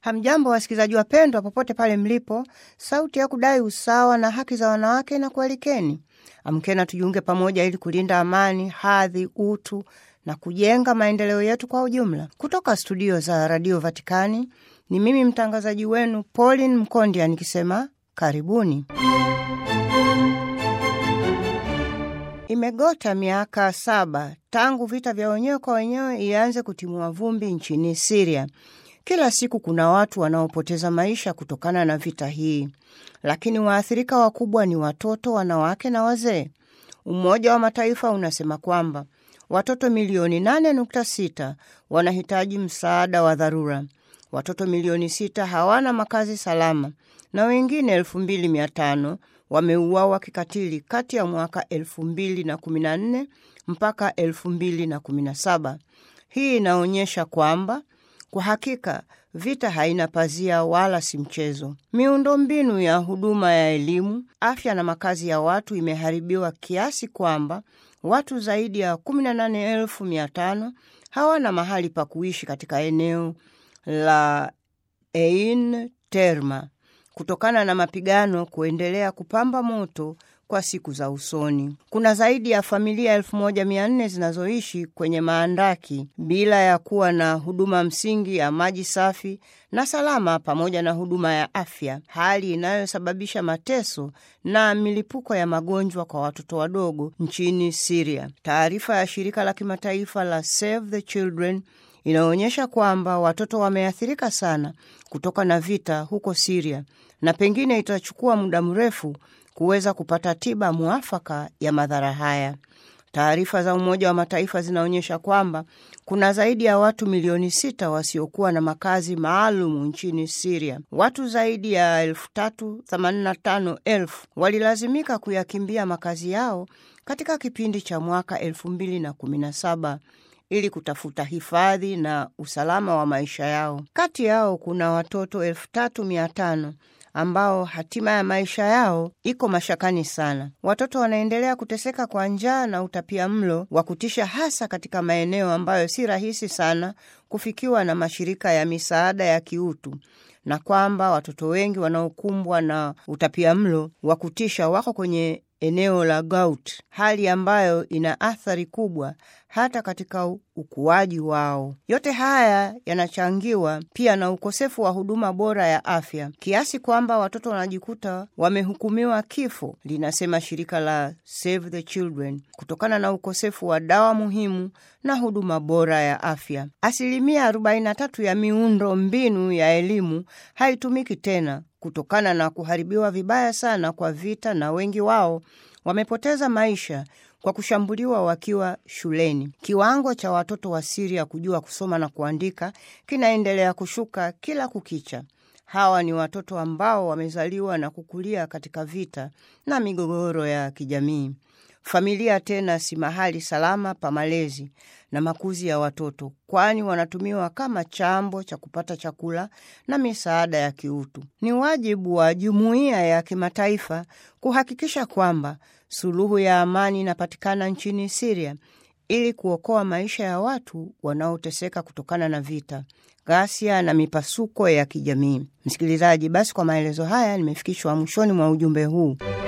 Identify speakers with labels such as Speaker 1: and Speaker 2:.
Speaker 1: Hamjambo wasikilizaji wapendwa, popote pale mlipo, sauti ya kudai usawa na haki za wanawake na kualikeni. Amkena tujiunge pamoja ili kulinda amani, hadhi, utu na kujenga maendeleo yetu kwa ujumla. Kutoka studio za Radio Vatikani ni mimi mtangazaji wenu Pauline Mkondia nikisema karibuni. Imegota miaka saba tangu vita vya wenyewe kwa wenyewe ianze kutimua vumbi nchini Siria. Kila siku kuna watu wanaopoteza maisha kutokana na vita hii, lakini waathirika wakubwa ni watoto, wanawake na wazee. Umoja wa Mataifa unasema kwamba watoto milioni 8.6 wanahitaji msaada wa dharura. Watoto milioni sita hawana makazi salama na wengine elfu mbili mia tano wameuawa kikatili kati ya mwaka elfu mbili na kumi na nne mpaka elfu mbili na kumi na saba. Hii inaonyesha kwamba kwa hakika vita haina pazia wala si mchezo. Miundombinu ya huduma ya elimu, afya na makazi ya watu imeharibiwa kiasi kwamba watu zaidi ya 18,500 hawana mahali pa kuishi katika eneo la Ein Terma kutokana na mapigano kuendelea kupamba moto kwa siku za usoni. Kuna zaidi ya familia elfu moja mia nne zinazoishi kwenye maandaki bila ya kuwa na huduma msingi ya maji safi na salama pamoja na huduma ya afya, hali inayosababisha mateso na milipuko ya magonjwa kwa watoto wadogo nchini Siria. Taarifa ya shirika la kimataifa la Save the Children inaonyesha kwamba watoto wameathirika sana kutoka na vita huko Siria na pengine itachukua muda mrefu kuweza kupata tiba mwafaka ya madhara haya. Taarifa za Umoja wa Mataifa zinaonyesha kwamba kuna zaidi ya watu milioni sita wasiokuwa na makazi maalum nchini Siria. Watu zaidi ya elfu tatu themanini na tano elfu walilazimika kuyakimbia makazi yao katika kipindi cha mwaka elfu mbili na kumi na saba ili kutafuta hifadhi na usalama wa maisha yao. Kati yao kuna watoto elfu tatu mia tano ambao hatima ya maisha yao iko mashakani sana. Watoto wanaendelea kuteseka kwa njaa na utapia mlo wa kutisha, hasa katika maeneo ambayo si rahisi sana kufikiwa na mashirika ya misaada ya kiutu, na kwamba watoto wengi wanaokumbwa na utapia mlo wa kutisha wako kwenye eneo la Gaut, hali ambayo ina athari kubwa hata katika ukuaji wao. Yote haya yanachangiwa pia na ukosefu wa huduma bora ya afya, kiasi kwamba watoto wanajikuta wamehukumiwa kifo, linasema shirika la Save the Children, kutokana na ukosefu wa dawa muhimu na huduma bora ya afya. Asilimia 43 ya miundo mbinu ya elimu haitumiki tena kutokana na kuharibiwa vibaya sana kwa vita, na wengi wao wamepoteza maisha kwa kushambuliwa wakiwa shuleni. Kiwango cha watoto wa Siria kujua kusoma na kuandika kinaendelea kushuka kila kukicha. Hawa ni watoto ambao wamezaliwa na kukulia katika vita na migogoro ya kijamii. Familia tena si mahali salama pa malezi na makuzi ya watoto, kwani wanatumiwa kama chambo cha kupata chakula na misaada ya kiutu. Ni wajibu wa jumuiya ya kimataifa kuhakikisha kwamba suluhu ya amani inapatikana nchini Siria ili kuokoa maisha ya watu wanaoteseka kutokana na vita, ghasia na mipasuko ya kijamii. Msikilizaji, basi kwa maelezo haya nimefikishwa mwishoni mwa ujumbe huu.